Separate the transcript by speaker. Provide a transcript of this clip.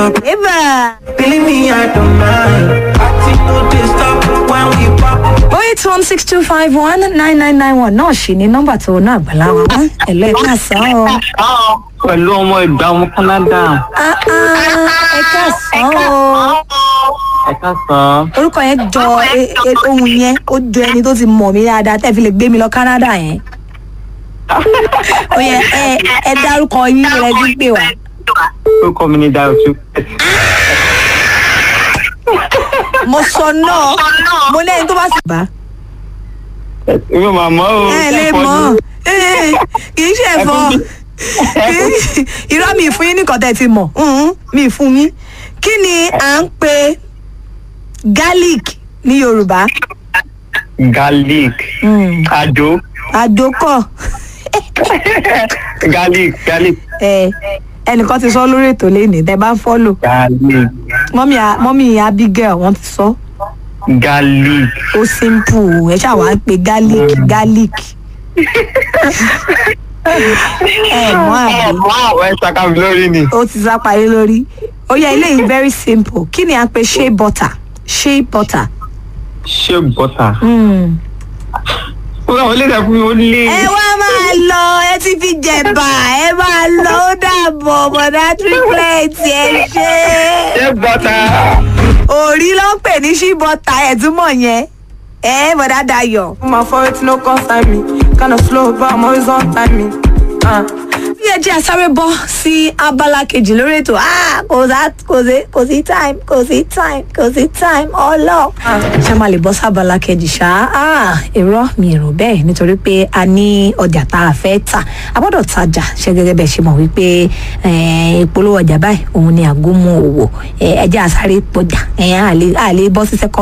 Speaker 1: stop.
Speaker 2: Eba.
Speaker 1: Believe me, I don't mind. Party no dey stop when we pop.
Speaker 2: oh eight one six two five one nine nine nine one náà ṣì ní nọ́mbà tó náà gbàlá wa wá ẹ̀lọ́ ẹ̀ ká sàn o.
Speaker 3: pẹ̀lú ọmọ ìgbà ọmọ Canada.
Speaker 2: Ah, ah, ẹ ká sàn o.
Speaker 3: ẹ ká sàn.
Speaker 2: orúkọ yẹn jọ e- e- ohun yẹn ó jọ ẹni tó ti mọ̀ mí dáadáa tẹ́ fi lè gbé mi lọ Canada yẹn. ó yẹ ẹ ẹ dárúkọ yín rẹ bí pé wá.
Speaker 3: orúkọ mi ni Dayo tu.
Speaker 2: mo sọ náà mo lẹ́yìn tó bá sì bá.
Speaker 3: èmi ò máa mọ̀ o.
Speaker 2: ẹ lè mọ̀ ẹ kì í ṣe ẹ̀fọ́ irọ́ mi fún yín nìkan tẹ́ ti mọ̀ mhm, mi fún yín kí ni à ń pe garlic ní Yorùbá
Speaker 3: garlic.
Speaker 2: Mm.
Speaker 3: àdó.
Speaker 2: àdókọ̀
Speaker 3: garlic garlic.
Speaker 2: ẹ ẹnìkan ti sọ lórí ètò lẹ́nìí tẹ́ bá ń fọ́lò
Speaker 3: garlic.
Speaker 2: mọ́mí a- mọ́mí Abigail wọ́n ti sọ
Speaker 3: garlic.
Speaker 2: ó simple ẹ ṣáà wá ń pe garlic garlic ẹ mọ̀ àbí.
Speaker 3: wow ẹ ṣàkà mi lórí ni.
Speaker 2: ó ti sá parí lórí ó yẹ eléyìí very simple kí ni à ń pe shea butter shea butter.
Speaker 3: ṣé bọ́tà.
Speaker 2: Mm.
Speaker 3: ó rà wọ́n lè dẹ́kun ó lé.
Speaker 2: ẹ wá máa lọ ẹ ti fi jẹ̀bà ẹ máa lọ ó dàbọ̀ bọ̀dá triplet ẹ ṣe.
Speaker 3: ṣé bọ́tà.
Speaker 2: òrí ló ń pè ní shea butter ẹ̀ túmọ̀ yẹn ẹ bọ̀dá Dayọ̀.
Speaker 1: My fault no concern me. Kinda slow, but I'm always on timing. Uh.
Speaker 2: bí ẹ jẹ́ àsáré bọ́ sí abala kejì lórí ètò Ah, kò sá kò sí kò sí time kò sí time kò sí time ọlọ. ṣé a máa lè bọ́ sí abala kejì ṣá Ah, irọ́ mi èrò bẹ́ẹ̀ nítorí pé a ní ọjà tá a fẹ́ tà a gbọ́dọ̀ tajà ṣe gẹ́gẹ́ bẹ́ẹ̀ ṣe mọ̀ wípé eh, ìpolówó ọjà báyìí òun ni àgúnmu òwò Eh, ẹ jẹ́ àsáré pọjà Eh, a lè a lè bọ́ sí second